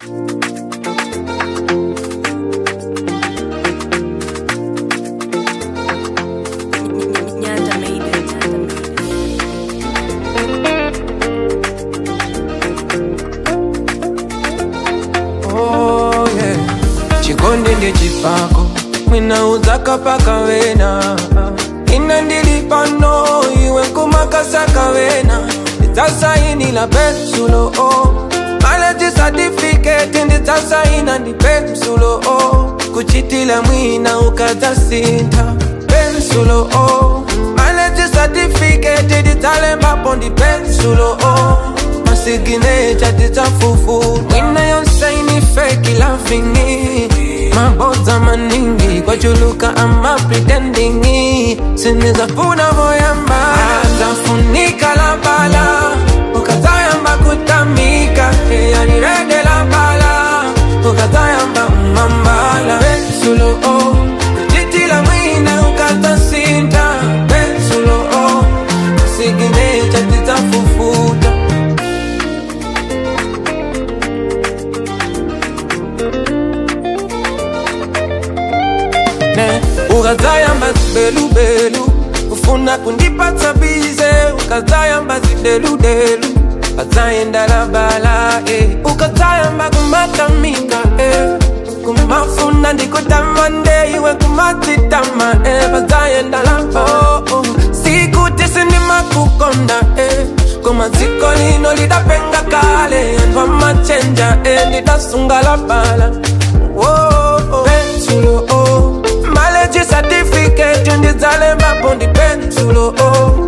Nyanda made it. Oh, yeah. chikonde ndechipako mwinauza kapakavena ina ndili pano iwe nkumakasakavena ndidzasainila pensulo o maleji satifiketi ndidzasaina ndi pensulo o kuchitila mwina ukadzasintha pensulo o maleji satifiketi ndidzalembapo ndi pensulo o masiginecha tidzafufu mwina yonsaini feki lavingi mabodza maningi kwachuluka ama pretendingi sinizafuna voyamba zafunika la bala ukazayamba kutamika eyanirede la bala ukazayamba mambala pensulo o jitila mwina ukatasinta pensulo o siginecha tidzafufuta ne ukazayamba zibelubelu ufuna kundipatsa bize ukazayamba zideludelu ukazayenda labala eh. ukazayamba kumatamika eh. kumafuna ndikutamande iwe kumatitama eh. bazayenda labo oh, oh. sikuti sindimakukonda eh. kumaziko lino lidapenga kale anthu amachenja eh. ndidasunga labala oh, oh. pensulo oh. maleji certificate ndidzalembapo ndi pensulo oh.